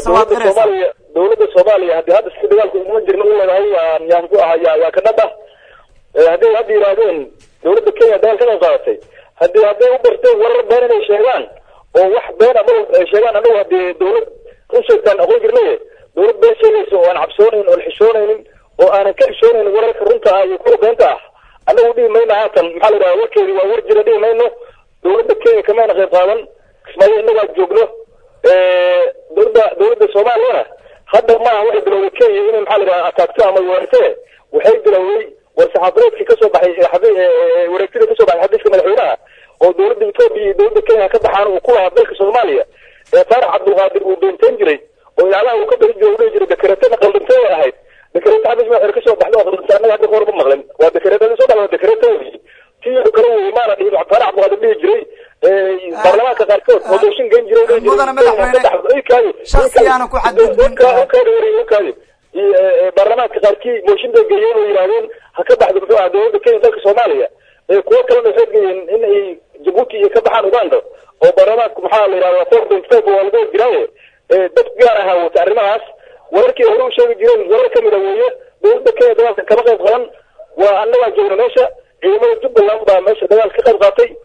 mise waad dowladda qiraysaa soomaaliya dowladda soomaaliya haddii hadda si dagaalku uma jirna u leedahay waa yaan ku ahaa yaa yaa ka dhab ah Eh, hadday hadda yidhaahdeen dowladda kenya dagaal ka qayb qaadatay haddii hadday u barteen warar been inay sheegaan oo wax been ama ay sheegaan anagu haddii dowlad run sheegtaan aqoon jirnaye dowlad been sheegaysa oo aan cabsoonaynin oon xishoonaynin oo aanan ka xishoonaynin wararka runta ah iyo kuwa beenta ah anagu dhihi mayno haatan maxaa la yidhaha warkeedi waa war jira dhihi mayno dowladda kenya kamayna qayb qaadan kismaayo innagaa joogno Eh, dowladda dowladda soomaaliyana hadda maaha waxay bilowday kenya inay maxaa la yidhaha ataagto ama weerartee waxay bilowday war saxaafadeedkii kasoo baxay ee xabi- ee- ee wareegtida kasoo baxay xafiiska madaxweynaha oo dowladda etoobiya iyo dowladda kenya ka baxaan uu ku lahaa dalka soomaaliya ee faarax cabdulqaadir uu beenteen jiray oo idaacadaha uu ka bixin jiray uu dhihi jiray dekareetana qaldantay ay ahayd dekareeta xafiis madaxweyne kasoo baxda oo qaldantay annaga hadda kahor ma maqlin waa dekareetada soo dhaca waa dekareeta wey tii uu kala weyey maana dhihin faarax cabdulqaadir dhihi jiray ee, baarlamaanka qaarkood oo dooshin geyn jiray oo dhihi jiray Mudane madaxweyne, Kenya ka dhaxdo. Ii kaayo, ii shakhsiyaana ku xadgudbin Ii kaayo, ii kaayo, ii kaayo. Ii, ee, ee, baarlamaanka qaarkii mooshin bay geeyeen oo yidhaahdeen ha ka baxdo muxuu ahaa dowladda kenya dalka soomaaliya ee kuwo kalena waxay geeyeen in ay jabuuti iyo ka baxaan uganda oo baarlamaanku maxaa la yidhahdaa four point five waa lagu jiraaye ee dad gaar ahaa wata arrimahaas wararkii hore u sheegi jireen warar ka mida weeye dowladda kenya dagaalka kama qayb qaban waa annagaa joogna meesha ciidamada jubbaland baa meesha dagaal ka qayb qaatay